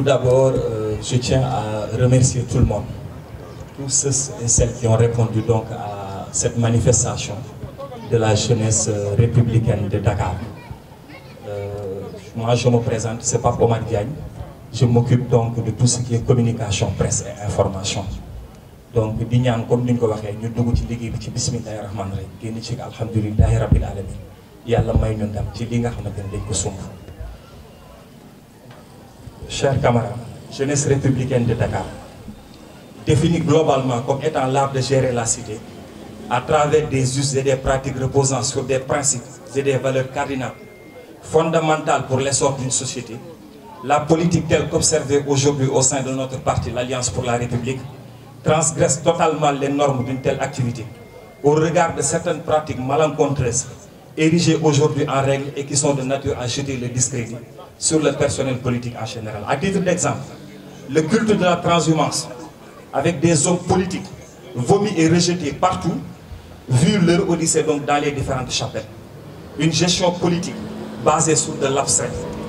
d'abord, euh, je tiens à remercier tout le monde, tous ceux et celles qui ont répondu donc à cette manifestation de la jeunesse euh, républicaine de Dakar. Euh, moi, je me présente, c'est pas Omar Diagne. Je m'occupe donc de tout ce qui est communication, presse et information. donc di ñaan comme ni ñu ko waxee ñu dugg ci liggéey bi ci bismillahi rahmaani rahim génn ci alhamdulilahi rabbil alamin yàlla may ñu ndam ci li nga xamante ne dañ ko sumb chers camarades jeunesse républicaine de Dakar définie globalement comme étant l'art de gérer la cité à travers des us et des pratiques reposant sur des principes et des valeurs cardinales fondamentales pour l'essor d'une société la politique telle qu'observée aujourd'hui au sein de notre parti l'Alliance pour la République transgresse totalement les normes d'une telle activité au regard de certaines pratiques malencontreuses érigées aujourd'hui en règle et qui sont de nature à jeter le discrédit sur le personnel politique en général. À titre d'exemple, le culte de la transhumance avec des hommes politiques vomis et rejetés partout, vu leur odyssée donc dans les différentes chapelles. Une gestion politique basée sur de l'abstrait.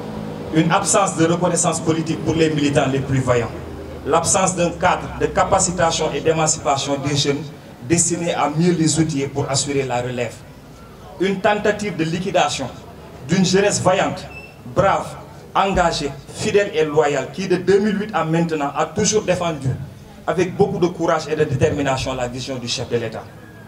Une absence de reconnaissance politique pour les militants les plus vaillants. L'absence d'un cadre de capacitation et d'émancipation des jeunes destinés à mieux les outiller pour assurer la relève. Une tentative de liquidation d'une jeunesse vaillante, brave, engagée, fidèle et loyale qui de 2008 à maintenant a toujours défendu avec beaucoup de courage et de détermination la vision du chef de l'État.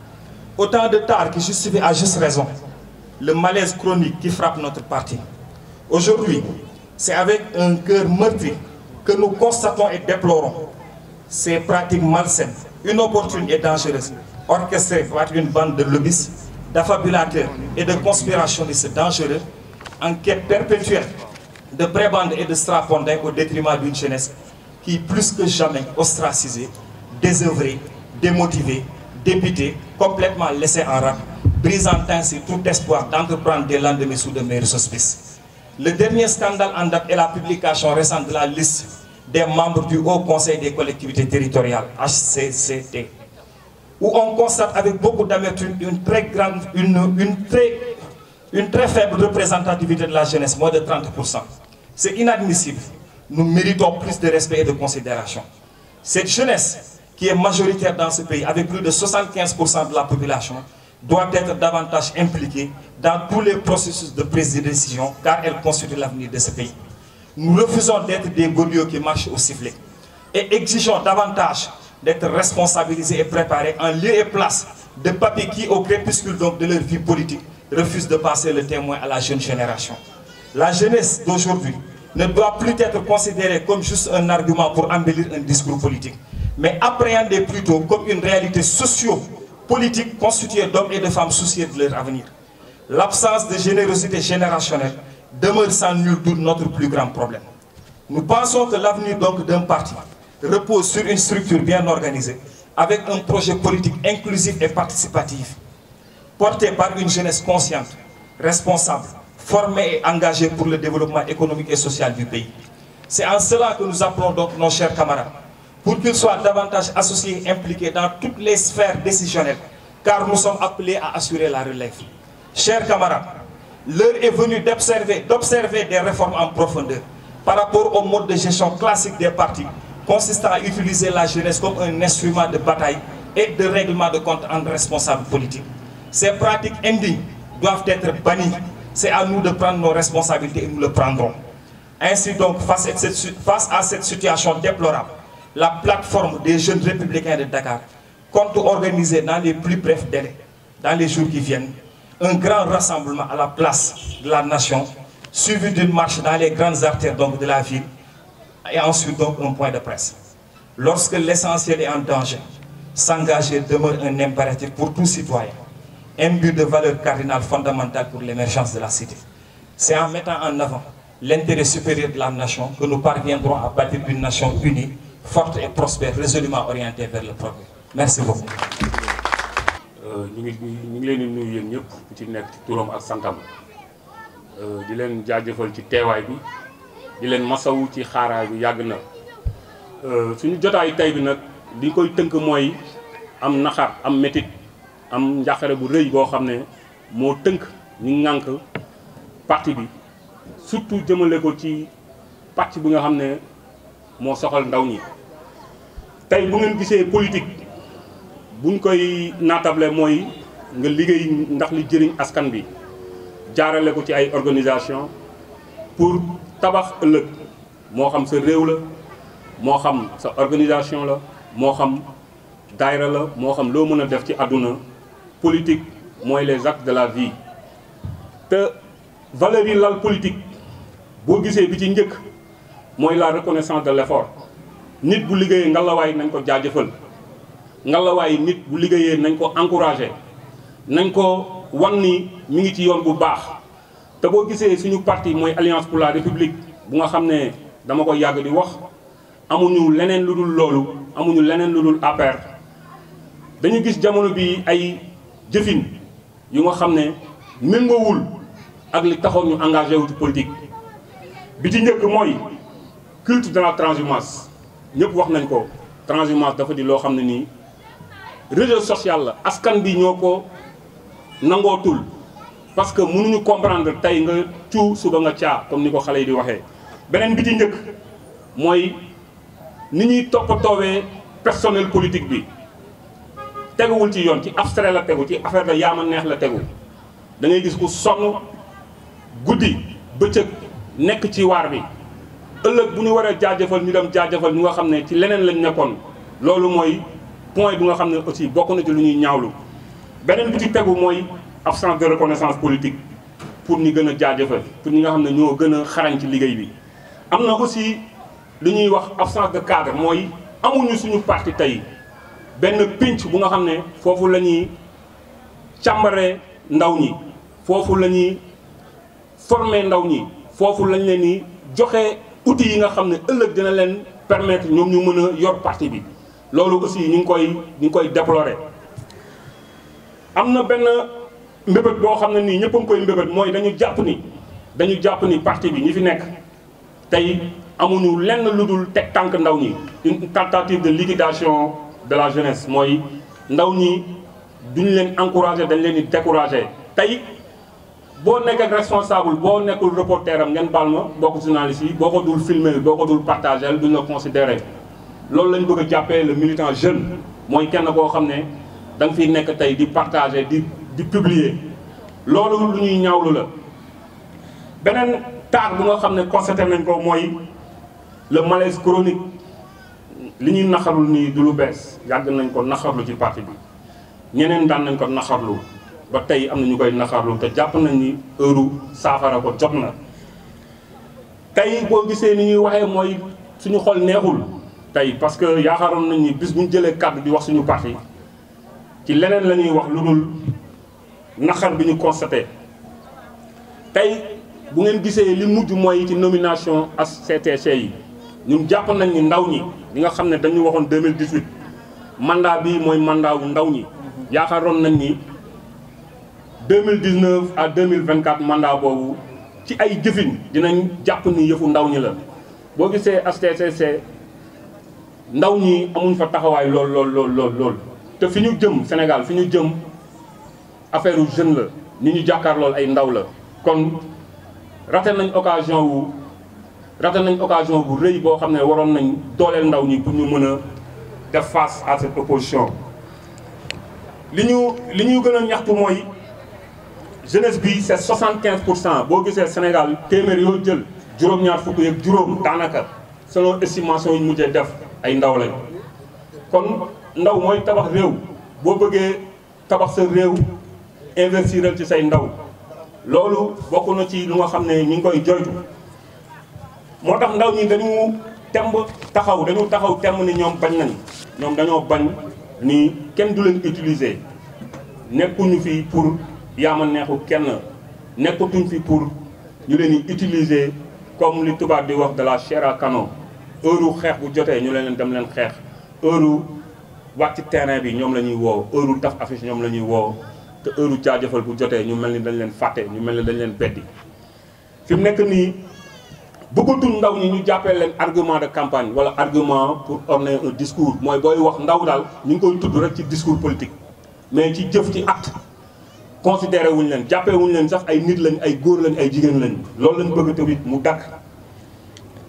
Autant de tard qui justifie à juste raison le malaise chronique qui frappe notre parti. Aujourd'hui, c'est avec un cœur meurtri que nous constatons et déplorons ces pratiques malsaines, inopportunes et dangereuses, orchestrées par une bande de lobbyistes, d'affabulateurs et de conspirationnistes dangereux, en quête perpétuelle de prébendes et de strapondins au détriment d'une jeunesse qui, plus que jamais, ostracisée, désœuvrée, démotivée, dépitée, complètement laissée en rade, brisant ainsi tout espoir d'entreprendre des lendemains sous de meilleurs auspices. Le dernier scandale en date est la publication récente de la liste des membres du Haut Conseil des collectivités territoriales, HCCT, où on constate avec beaucoup d'amertume une très grande, une, une, très, une très faible représentativité de la jeunesse, moins de 30%. C'est inadmissible. Nous méritons plus de respect et de considération. Cette jeunesse, qui est majoritaire dans ce pays, avec plus de 75% de la population, doit être davantage impliquée dans tous les processus de prise de décision, car elle constitue l'avenir de ce pays. Nous refusons d'être des godillots qui marchent au sifflet et exigeons davantage d'être responsabilisés et préparés en lieu et place de papiers qui, au crépuscule donc de leur vie politique, refusent de passer le témoin à la jeune génération. La jeunesse d'aujourd'hui ne doit plus être considérée comme juste un argument pour embellir un discours politique, mais appréhendée plutôt comme une réalité socio-politique constituée d'hommes et de femmes soucieux de leur avenir. L'absence de générosité générationnelle demeure sans nul doute notre plus grand problème. Nous pensons que l'avenir donc d'un parti repose sur une structure bien organisée, avec un projet politique inclusif et participatif, porté par une jeunesse consciente, responsable, formée et engagée pour le développement économique et social du pays. C'est en cela que nous appelons donc nos chers camarades, pour qu'ils soient davantage associés et impliqués dans toutes les sphères décisionnelles, car nous sommes appelés à assurer la relève. Chers camarades, l'heure est venue d'observer, d'observer des réformes en profondeur par rapport au mode de gestion classique des partis, consistant à utiliser la jeunesse comme un instrument de bataille et de règlement de compte entre responsables politiques. Ces pratiques indignes doivent être bannies. C'est à nous de prendre nos responsabilités et nous le prendrons. Ainsi donc, face à cette, face à cette situation déplorable, la plateforme des jeunes républicains de Dakar compte organiser dans les plus brefs délais, dans les jours qui viennent, un grand rassemblement à la place de la nation, suivi d'une marche dans les grandes artères donc, de la ville, et ensuite donc un point de presse. Lorsque l'essentiel est en danger, s'engager demeure un impératif pour tout citoyen, imbu de valeurs cardinales fondamentales pour l'émergence de la cité. C'est en mettant en avant l'intérêt supérieur de la nation que nous parviendrons à bâtir une nation unie, forte et prospère, résolument orientée vers le progrès. Merci beaucoup. ñu ngi ñu ngi leen di nuyu yéen ñëpp ku ci nekk ci turam ak santam di leen jaajëfal ci teewaay bi di leen masawu ci xaaraay bi yàgg na suñu jotaay tey bi nag li koy tënk mooy am naxar am métit am njàqare bu rëy boo xam ne moo tënk ñu ŋànk parti bi surtout jëmale ko ci parti bi nga xam ne moo soxal ndaw ñi tey bu ngeen gisee politique buñ koy naatable mooy nga liggéey ndax li jëriñ askan bi jaarale ko ci ay organisation pour tabax ëllëg moo xam sa réew la moo xam sa organisation la moo xam daayra la moo xam loo mën a def ci àdduna politique mooy les actes de la vie te valeurs yi lal politique boo gisee bi ci njëkk mooy la reconnaissance de l'effort nit bu liggéeyee ngalawaay nañ ko jaajëfal ngalawaay nit bu liggéeyee nañ ko encourager nañ ko wan ni mi ngi ci yoon bu baax te boo gisee suñu parti mooy alliance pour la république bu nga xam ne dama ko yàgg di wax amuñu leneen lu dul loolu amuñu leneen lu dul APR dañu gis jamono bi ay jëfin yu nga xam ne méngoowul ak li taxoon ñu engagé wu ci politique bi ci njëkk mooy culte de la transhumance ñëpp wax nañ ko transhumance dafa di loo xam ne nii réseau social la askan bi ñoo ko nangootul parce que mënuñu comprendre tey nga cuu suba nga caa comme ni ko xale yi di waxee beneen bi ci njëkk mooy ni ñuy toppatoowee personnel politique bi teguwul ci yoon ci abstrait la tegu ci affaire da yaama neex la tegu da ngay gis ku sonn guddi bëccëg nekk ci waar bi ëllëg bu ñu war a jaajëfal ñu dem jaajëfal ñu nga xam ne ci leneen lañ nekkoon loolu mooy point bu nga xam ne aussi bokk na ci lu ñuy ñaawlu beneen bi ci tegu mooy absence de reconnaissance politique pour ñu gën a jaajëfal pour ñi nga xam ne ñoo gën a xarañ ci liggéey bi am na aussi lu ñuy wax absence de cadre mooy amuñu suñu parti tey benn pinc bu nga xam ne foofu la ñuy càmbaree ndaw ñi foofu la ñuy former ndaw ñi foofu lañ leen ni joxe outils yi nga xam ne ëllëg dina leen permettre ñoom ñu mën a yor parti bi loolu aussi ñu ngi koy ñu ngi koy déplorer am na benn mbébét boo xam ne nii ñëpp a ngi koy mbébét mooy dañu jàpp ni dañu jàpp ni parti bi ñi fi nekk tey amuñu lenn lu dul teg tànk ndaw ñi une tentative de liquidation de la jeunesse mooy ndaw ñi duñu leen encourager dañ leen di décourager tey boo nekk ak responsable boo nekkul reporter am ngeen baal ma bokk journaliste yi boo ko dul filmer boo ko dul partager duñ la considérer loolu lañ bëgg a jàppee le militant jeune mooy kenn koo xam ne da nga fiy nekk tey di partager di di publier loolu lu ñuy ñaawlu la beneen taar bu nga xam ne constaté nañ ko mooy le malaise chronique li ñuy naxarul nii du lu bees yàgg nañ ko naxarlu ci parti bi ñeneen daan nañ ko naxarlu ba tey am na ñu koy naxarlu te jàpp nañ ni heure saafara ko jot na tey boo gisee ni ñuy waxee mooy suñu xol neexul tey parce que yaakaaroon nañ ni bis bu ñu jëlee kàddu di wax suñu parti ci leneen la ñuy wax lu dul naxar bi ñu constaté tey bu ngeen gisee li mujj mooy ci nomination HCCT yi ñun jàpp nañ ni ndaw ñi li nga xam ne dañu waxoon 2018 mandat bi mooy mandat wu ndaw ñi yaakaaroon nañ ni 2019 à 2024 mandat boobu ci ay jëfin dinañ jàpp ni yëfu ndaw ñi la boo gisee HCCT ndaw ñi amuñ fa taxawaay lool lool lool lool lool te fi ñu jëm Sénégal fi ñu jëm affaire u jeune la ni ñu jàkkaar lool ay ndaw la kon raté nañ occasion wu raté nañ occasion bu rëy boo xam ne waroon nañ dooleel ndaw ñi pour ñu mën a def face à cette opposition li ñu li ñu gën a ñaxtu mooy jeunesse bi c'est 75 pour cent boo gisee Sénégal téeméer yoo jël juróom-ñaar fukk yeeg juróom daanaka selon estimation yi ñu mujjee def ay ndaw lañ kon ndaw mooy tabax réew boo bëggee tabax sa réew investiral ci say ndaw loolu bokk na ci lu nga xam ne ñu ngi koy joytu moo tax ndaw ñi dañu temb taxaw dañu taxaw temb ni ñoom bañ nañ ñoom dañoo bañ ni kenn du leen utiliser nekkuñu fi pour yaama neexu kenn nekkatuñ fi pour ñu leen di utiliser comme li tubaab di wax de la chair à canon heure xeex bu jotee ñu leen dem leen xeex heure wàcc terrain bi ñoom la ñuy woo heure taf affiche ñoom la ñuy woo te heure jaajëfal bu jotee ñu mel ni dañ leen fàtte ñu mel ni dañ leen beddi fi mu nekk nii bëggatul ndaw ñi ñu jàppee leen argument de campagne wala argument pour orner un discours mooy booy wax ndaw daal ñu ngi koy tudd rek ci discours politique mais ci jëf ci acte considéré wuñ leen jàppee wuñ leen sax ay nit lañ ay góor lañ ay jigéen lañ loolu lañ bëgg tamit mu dakk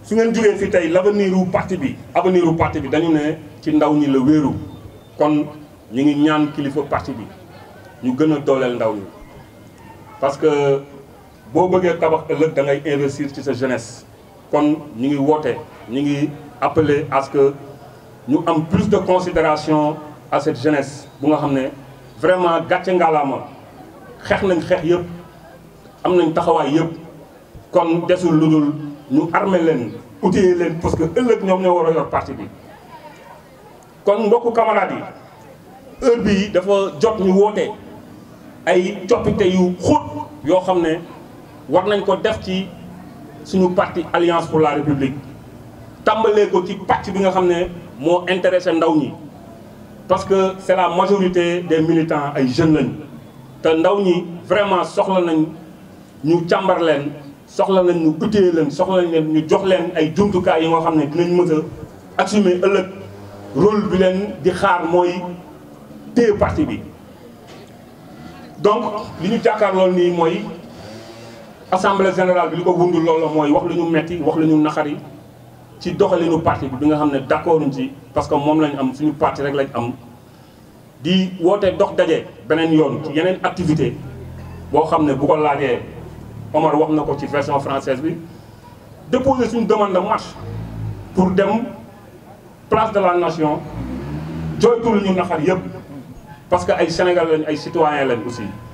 su ngeen jógee fi tey l'avenir u parti bi avenir u parti bi dañu ne ci ndaw ñi la wéeru kon ñu ngi ñaan kilifa parti bi ñu gën a dooleel ndaw ñi parce que boo bëggee tabax ëllëg da ngay investir ci sa jeunesse kon ñu ngi woote ñu ngi appeler à ce que ñu am plus de considération à cette jeunesse bu nga xam ne vraiment gàcce ngalaama xeex nañ xeex yëpp am nañ taxawaay yëpp kon desul lu dul ñu armé leen outillé leen parce que ëllëg ñoom ñoo war a yor parti bi kon mbokku camarades yi heure bii dafa jot ñu woote ay coppite yu xóot yoo xam ne war nañ ko def ci suñu parti alliance pour la république tàmbalee ko ci pàcc bi nga xam ne moo intéressé ndaw ñi parce que c'est la majorité des militants ay jeunes lañ te ndaw ñi vraiment soxla nañ ñu càmbar leen soxla nañ ñu utile leen soxla nañ leen ñu jox leen ay jumtukaay yi nga xam ne dinañ mën a assumer ëllëg rôle bi leen di xaar mooy téye parti bi donc li ñu jàkkaar loolu nii mooy assemblée générale bi li ko wundul loolu mooy wax lu ñu metti wax lu ñu naxari ci doxalinu parti bi bi nga xam ne d'accord uñ ci parce que moom lañ am suñu parti rek lañ am di woote dox daje beneen yoon ci yeneen activité boo xam ne bu ko laajee Omar wax na ko ci version française bi déposer suñu demande de marche pour dem place de la nation jooytu lu ñu naxar yëpp parce que ay Sénégal lañ ay citoyens lañ aussi